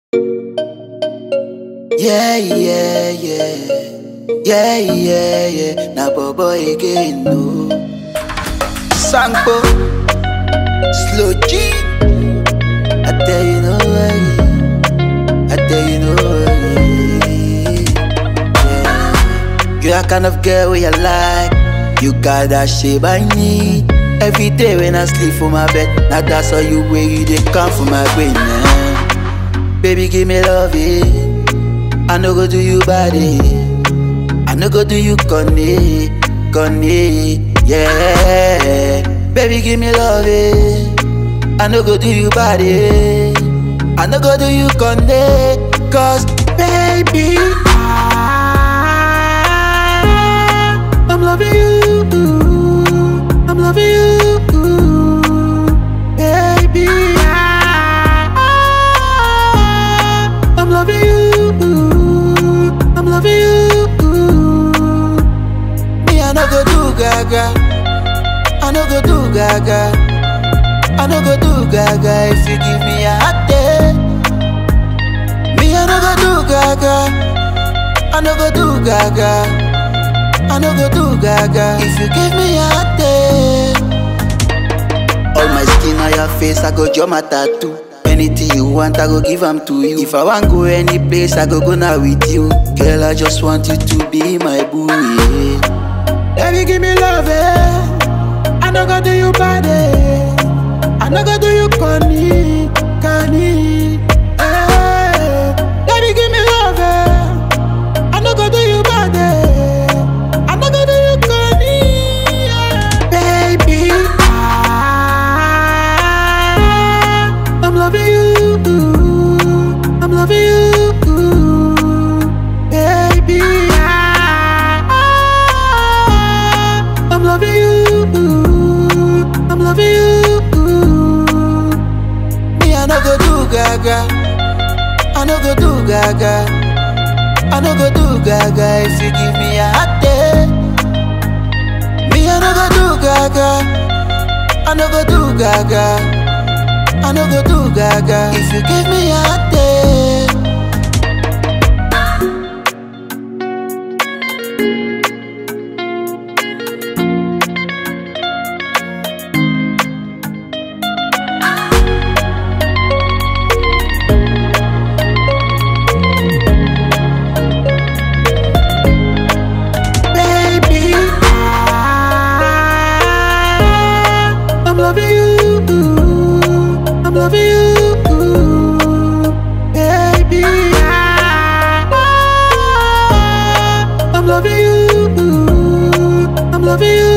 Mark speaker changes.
Speaker 1: Yeah, yeah, yeah. Yeah, yeah, yeah. Now, Bobo again, no. Sanko. Slow G. I tell you no way. I tell you no way. Yeah. You're the kind of girl where you like. You got that shape I need. Every day when I sleep for my bed, now that's how you way you they come for my brain, man. Baby, give me love, eh. I no go do you body. I no go do you conny, conny, yeah. Baby, give me love, eh. I no go do you body. I no go do you conny, cause baby, I, I'm loving you. I'm loving you, baby. I, I'm loving you. I'm loving you. Me, I no go do gaga. I no go do gaga. I no go do gaga if you give me a hot day. Me, I no go do gaga. I no go do gaga. I no go do gaga if you give me a hot day. All my skin on your face, I go draw my tattoo. Anything you want, I go give am to you. If I want go any place, I go go now with you. Girl, I just want you to be my boo. Yeah. Baby, give me love, eh? I no go do you bad, eh? I no go do you corny, corny. Eh. Baby, give me love, eh? I no go do you bad, eh? I no go do you corny, yeah. baby. I, I'm loving you. I'm loving you, baby. I, I'm loving you. I'm loving you. Me, I no go do gaga. I no go do gaga. I no go do gaga if you give me a hot day. Me, I no go do gaga. I no go do gaga. I no go do gaga if you give me a hot day. Baby, I, I'm loving you. I'm loving you, baby. I, I'm loving you. I'm loving you.